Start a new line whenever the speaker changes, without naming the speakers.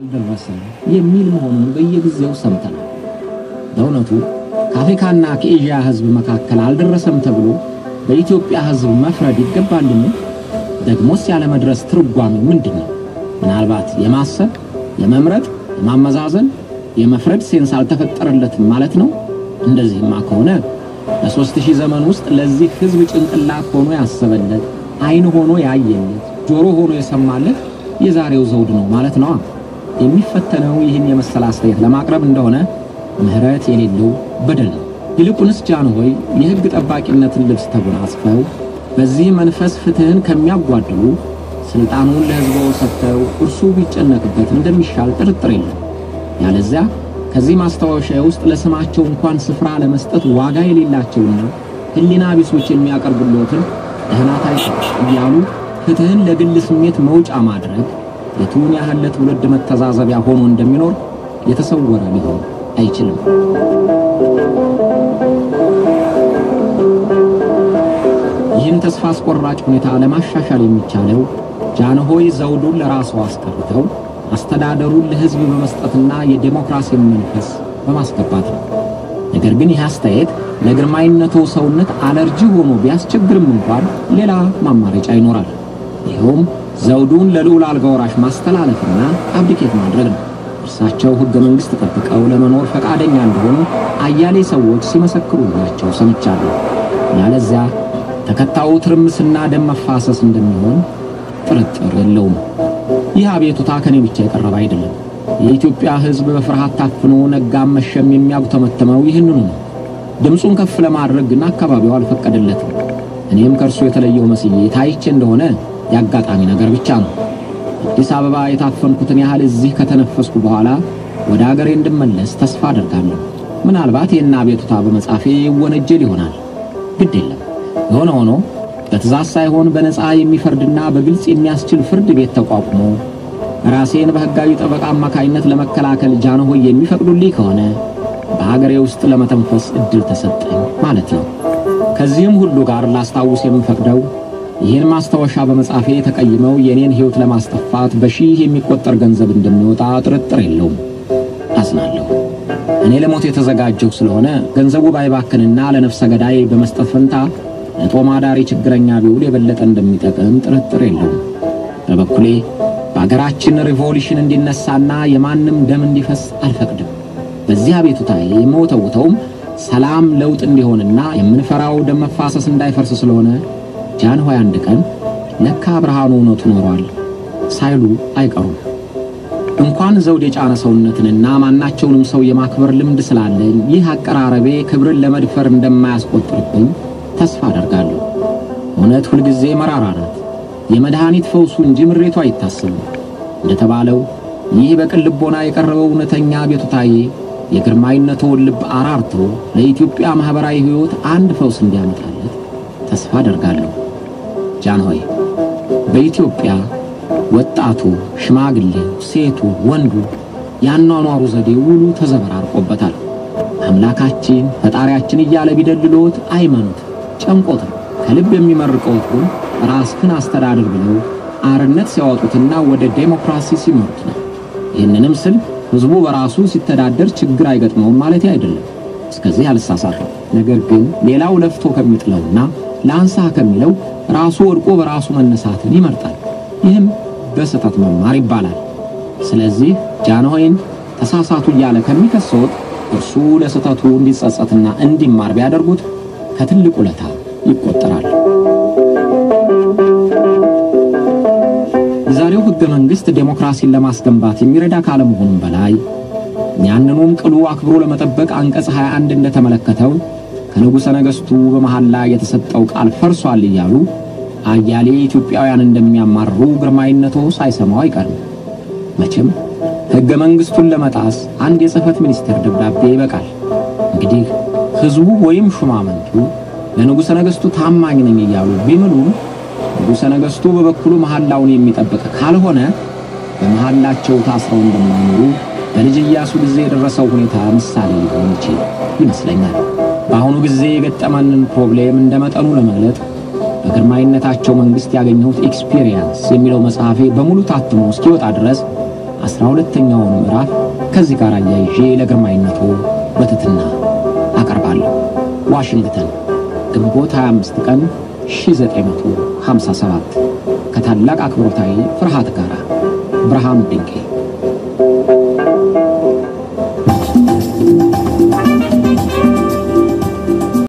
ደረሰ የሚል መሆኑን በየጊዜው ሰምተናል። በእውነቱ ከአፍሪካና ከኤዥያ ሕዝብ መካከል አልደረሰም ተብሎ በኢትዮጵያ ሕዝብ መፍረድ ይገባልን? ደግሞስ ያለመድረስ ትርጓሜ ምንድን ነው? ምናልባት የማሰብ የመምረጥ፣ የማመዛዘን፣ የመፍረድ ሴንስ አልተፈጠረለትም ማለት ነው። እንደዚህማ ከሆነ በሦስት ሺህ ዘመን ውስጥ ለዚህ ሕዝብ ጭንቅላት ሆኖ ያሰበለት፣ ዓይን ሆኖ ያየለት፣ ጆሮ ሆኖ የሰማለት የዛሬው ዘውድ ነው ማለት ነዋ። የሚፈተነው ይህን የመሰለ አስተያየት ለማቅረብ እንደሆነ ምሕረት የሌለው በደል ነው። ይልቁንስ ጃንሆይ የሕግ ጠባቂነትን ልብስ ተጎናጽፈው በዚህ መንፈስ ፍትሕን ከሚያጓድሉ ሥልጣኑን ለሕዝቦ ሰጥተው እርሱ ቢጨነቅበት እንደሚሻል ጥርጥር የለም። ያለዚያ ከዚህ ማስታወሻ ውስጥ ለስማቸው እንኳን ስፍራ ለመስጠት ዋጋ የሌላቸውና ሕሊና ቢሶች የሚያቀርቡሎትን ደህና ታይቶ እያሉ ፍትሕን ለግል ስሜት መውጫ ማድረግ የቱን ያህል ለትውልድ መተዛዘቢያ ሆኖ እንደሚኖር የተሰወረ ሊሆን አይችልም። ይህን ተስፋ አስቆራጭ ሁኔታ ለማሻሻል የሚቻለው ጃንሆይ ዘውዱን ለራስዎ አስቀርተው አስተዳደሩን ለሕዝብ በመስጠትና የዴሞክራሲን መንፈስ በማስገባት ነው። ነገር ግን ይህ አስተያየት ለግርማዊነቶ ሰውነት አለርጂ ሆኖ ቢያስቸግርም እንኳን ሌላ ማማረጫ ይኖራል። ይኸውም ዘውዱን ለልዑል አልጋ ወራሽ ማስተላለፍና አብዲኬት ማድረግ ነው። እርሳቸው ሕገ መንግሥት ጠብቀው ለመኖር ፈቃደኛ እንደሆኑ አያሌ ሰዎች ሲመሰክሩላቸው ሰምቻለሁ። ያለዚያ ተከታዩ ትርምስና ደም መፋሰስ እንደሚሆን ጥርጥር የለውም። ይህ አቤቱታ ከኔ ብቻ የቀረበ አይደለም። የኢትዮጵያ ሕዝብ በፍርሃት ታፍኖ ነጋም መሸም የሚያጉተመተመው ይህንኑ ነው። ድምፁን ከፍ ለማድረግ ግን አካባቢው አልፈቀደለትም። እኔም ከእርሱ የተለየው መስዬ ታይቼ እንደሆነ የአጋጣሚ ነገር ብቻ ነው። አዲስ አበባ የታፈንኩትን ያህል እዚህ ከተነፈስኩ በኋላ ወደ አገሬ እንድመለስ ተስፋ አደርጋለሁ። ምናልባት ይህን አቤቱታ በመጻፌ ይወነጀል ይሆናል። ግድ የለም። የሆነ ሆኖ በትእዛዝ ሳይሆን በነፃ የሚፈርድና በግልጽ የሚያስችል ፍርድ ቤት ተቋቁሞ ራሴን በሕጋዊ ጠበቃ አማካይነት ለመከላከል ጃንሆይ የሚፈቅዱልኝ ከሆነ በሀገሬ ውስጥ ለመተንፈስ ዕድል ተሰጠኝ ማለት ነው። ከዚህም ሁሉ ጋር ላስታውስ የምፈቅደው ይህን ማስታወሻ በመጻፌ ተቀይመው የእኔን ሕይወት ለማስጠፋት በሺህ የሚቆጠር ገንዘብ እንደሚወጣ ጥርጥር የለውም። አዝናለሁ። እኔ ለሞት የተዘጋጀሁ ስለሆነ ገንዘቡ ባይባክንና ለነፍሰ ገዳይ በመስጠት ፈንታ ለጦም አዳሪ ችግረኛ ቢውል የበለጠ እንደሚጠቅም ጥርጥር የለውም። በበኩሌ በአገራችን ሪቮሉሽን እንዲነሳና የማንም ደም እንዲፈስ አልፈቅድም። በዚህ አቤቱታዬ የምወተውተውም ሰላም ለውጥ እንዲሆንና የምንፈራው ደም መፋሰስ እንዳይፈርስ ስለሆነ ጃንሆይ አንድ ቀን ለካ ብርሃኑ እውነቱ ኖሯል ሳይሉ አይቀሩም። እንኳን ዘውድ የጫነ ሰውነትንና ማናቸውንም ሰው የማክበር ልምድ ስላለኝ ይህ አቀራረቤ ክብርን ለመድፈር እንደማያስቆጥርብኝ ተስፋ አደርጋለሁ። እውነት ሁልጊዜ መራራ ናት። የመድኃኒት ፈውሱ እንጂ ምሬቱ አይታሰብም። እንደተባለው ይህ በቅን ልቦና የቀረበው እውነተኛ ቤቱታዬ የግርማዊነትዎን ልብ አራርቶ ለኢትዮጵያ ማኅበራዊ ሕይወት አንድ ፈውስ እንዲያመጣለት ተስፋ አደርጋለሁ። ጃንሆይ በኢትዮጵያ ወጣቱ፣ ሽማግሌው፣ ሴቱ፣ ወንዱ ያኗኗሩ ዘዴ ውሉ ተዘበራርቆበታል። አምላካችን ፈጣሪያችን እያለ ቢደልሎት አይመኑት፣ ጨንቆት ነው። ከልብ የሚመርቀውት ግን ራስህን አስተዳድር ብለው አርነት ሲያወጡትና ወደ ዴሞክራሲ ሲመሩት ነው። ይህንንም ስል ሕዝቡ በራሱ ሲተዳደር ችግር አይገጥመውም ማለት አይደለም። እስከዚህ አልሳሳትም። ነገር ግን ሌላው ለፍቶ ከሚጥለውና ለአንሳ ከሚለው ራሱ ወድቆ በራሱ መነሳትን ይመርጣል። ይህም በስህተት መማር ይባላል። ስለዚህ ጃንሆይን ተሳሳቱ እያለ ከሚከሰዎት እርሱ ለስህተቱ እንዲጸጸትና እንዲማር ቢያደርጉት ከትልቅ ውለታ ይቆጠራል። የዛሬው ሕገ መንግሥት ዴሞክራሲን ለማስገንባት የሚረዳ ካለመሆኑም በላይ ያንኑም ቅሉ አክብሮ ለመጠበቅ አንቀጽ 21 እንደተመለከተው ከንጉሠ ነገሥቱ በመሐላ የተሰጠው ቃል ፈርሷል እያሉ አያሌ ኢትዮጵያውያን እንደሚያማርሩ ግርማዊነቶ ሳይሰማው አይቀርም። መቼም ሕገ መንግሥቱን ለመጣስ አንድ የጽሕፈት ሚኒስቴር ደብዳቤ ይበቃል። እንግዲህ ሕዝቡ ወይም ሹማምንቱ ለንጉሠ ነገሥቱ ታማኝ ነኝ እያሉ ቢምሉም ንጉሠ ነገሥቱ በበኩሉ መሐላውን የሚጠብቅ ካልሆነ በመሐላቸው ታስረው እንደማይኖሩ በልጅ ኢያሱ ጊዜ የደረሰው ሁኔታ ምሳሌ ሊሆን ይችል ይመስለኛል። በአሁኑ ጊዜ የገጠመንን ፕሮብሌም እንደ መጠኑ ለመግለጥ በግርማዊነታቸው መንግሥት ያገኘሁት ኤክስፒሪየንስ የሚለው መጽሐፌ በሙሉ ታትሞ እስኪወጣ ድረስ አስራ ሁለተኛውን ምዕራፍ ከዚህ ጋር አያይዤ ለግርማዊነቱ በትትና አቀርባለሁ። ዋሽንግተን ግንቦት 25 ቀን 1957 ከታላቅ አክብሮታዊ ፍርሃት ጋር ብርሃኑ ድንቄ